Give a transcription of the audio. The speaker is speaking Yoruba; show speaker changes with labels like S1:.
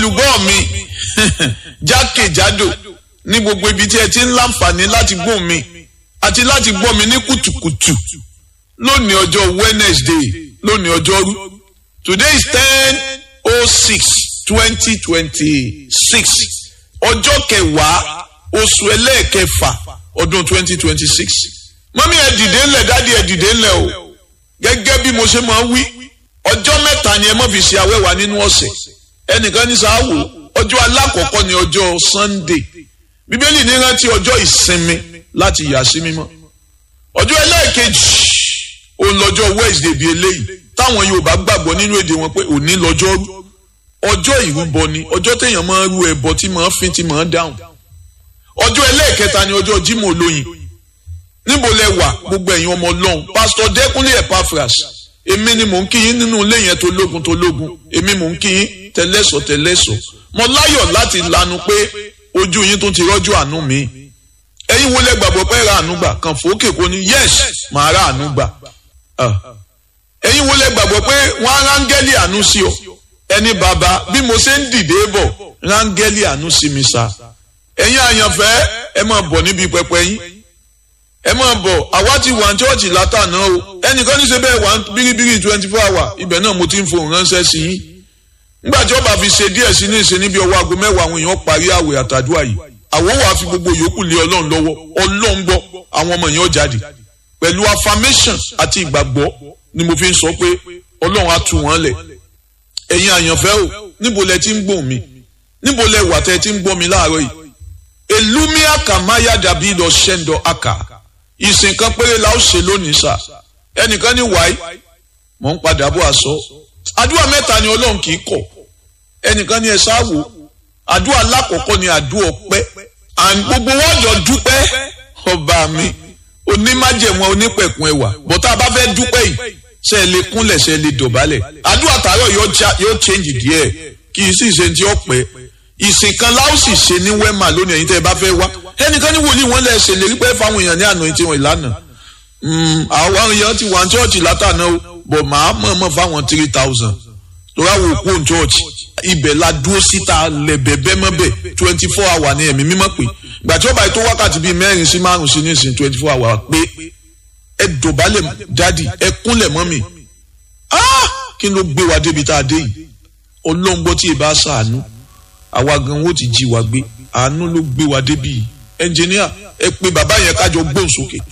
S1: olùgbọ́ mi jákèjádò ní gbogbo ibi tí ẹ ti ń láǹfààní láti gbọ́ mi àti láti gbọ́ mi ní kùtùkùtù lónìí ọjọ́ Wednesday lónìí ọjọ́rú today is ten oh six twenty twenty six ọjọ́ kẹwàá oṣù ẹlẹ́ẹ̀kẹfà ọdún twenty twenty six mọ́mí ẹ dìde ńlẹ̀ dádì ẹ dìde ńlẹ̀ o gẹ́gẹ́ bí mo ṣe máa ń wí ọjọ́ mẹ́ta ni ẹ má fi ṣe awẹ́wà nínú ọ̀sẹ̀ ẹnìkan ní sáà wò ọjọ́ alákọ̀ọ́kọ́ ni ọjọ́ Sunday bíbélì ní rántí ọjọ́ ìsinmi láti yà sí mímọ́ ọjọ́ ẹlẹ́ẹ̀kejì òun lọ́jọ́ Wednesday bíi eléyìí táwọn Yorùbá gbàgbọ́ nínú èdè wọn pé òní lọ́jọ́ rú ọjọ́ ìrúbọ ni ọjọ́ téèyàn máa ń rú ẹbọ tí máa ń fín tí máa ń dáhùn ọjọ́ ẹlẹ́ẹ̀kẹta ni ọjọ́ Jímọ̀ olóyin níbo lẹ wà gbogbo ẹ̀yin ọmọ Ọlọ́run pásítọ̀ Dẹ́kúnlé Epaphras èmi ni mò ń kí yín nínú ilé yẹn tó lógun tó lógun èmi mò ń kí yín tẹlẹ́sọ̀ tẹlẹ́sọ̀ mo láyọ̀ láti lanu pé ojú yín tó ti rọ́jú àánú mi ẹ̀yin wo lẹ gbàgbọ́ pé ra àánú gbà kàn fòókè kò ní yes màá ra àánú gbà ẹ̀yin wo lẹ gbàgbọ́ pé wọ́n á rángẹ́lì àánú sí ọ ẹni bàbá bí mo ṣe ń dìde bọ̀ rángẹ́lì àánú sí mi sa ẹ̀yin àyànfẹ́ ẹ máa bọ̀ níbi pẹpẹ yín ẹ máa bọ̀ àwa ti wà ní chọ́ọ̀chì látàná o ẹnìkan ní ṣe bẹ́ẹ̀ wà bíríbírí twenty four hour ibẹ̀ náà mo ti ń fohùn ránṣẹ́ sí yín nígbà tí ọba fi ṣe díẹ̀ sí ní ìṣe níbi ọwọ́ aago mẹ́wàá àwọn èèyàn parí àwẹ̀ àtàdúrà yìí àwọn wàá fi gbogbo yòókù lé ọlọ́run lọ́wọ́ ọlọ́run gbọ́ àwọn ọmọ èèyàn jáde pẹ̀lú affirmation àti ìgbàgbọ́ ni mo fi ń sọ pé ọlọ́run á tú wọn lẹ̀ ẹ̀yin àyànfẹ́ o níbo lẹ ti ń gbọ́ mi níbo lẹ wà tẹ́ ti ń gbọ́ mi láàárọ̀ yìí elumia kamaya dàbí lọ ṣẹ́ńdọ̀ aka ìsìn kan péré la ó ṣe lónìí sà ẹnìkan ní wáyé mò ń padà bọ̀ àṣọ àdúrà mẹ́ta ni ọlọ́run kì í kọ̀ ẹnìkan ní ẹ ṣáàwò àdúrà alákọ̀ọ́kọ́ ni àdúrà ọpẹ́ and gbogbo wọn jọ dúpẹ́ ọba mi onímájẹ̀mọ́ onípẹ̀kun ẹwà bọ́tá bá fẹ́ dúpẹ́ yìí ṣe é lè kúnlẹ̀ ṣe é lè dọ̀bálẹ̀ àdúrà tààrọ̀ yóò change díẹ̀ kì í sì ṣe ti ọpẹ́ ìsìn kan láò sì ṣe ní wẹ́mà lónìí ẹ̀yin tẹ́ ẹ bá fẹ́ wá ẹnìkan ní wòlíì wọn lẹ̀ ṣe lè rí pé fáwọn èèyàn ní àná tí wọn ìlànà àwọn èèyàn ti wà ní chọ́ọ̀chì látàná o bọ̀ máa mọ̀ọ́mọ̀ fáwọn three thousand torí àwọn òkú òun chọ́ọ̀chì ibẹ̀ la dúró síta lẹ̀bẹ̀ bẹ́mọ́bẹ̀ twenty four hour ní ẹ̀mí mímọ́ pé ìgbà tí ó bá yẹ tó wákàtí bíi mẹ́rin sí márùn sí nísìn twenty four hour pé ẹ dọ̀bálẹ̀ dádì ẹ kúnlẹ̀ mọ́ mi kí ló gbé wa débi tá a dé yìí ọlọ́ngbọ́ tí ì bá ṣàánú àwa gan wo ti jí wa gbé àánú ló gbé wa débi yìí ẹnjìníà ẹ pé bàbá yẹn kájọ gbóhùn sókè.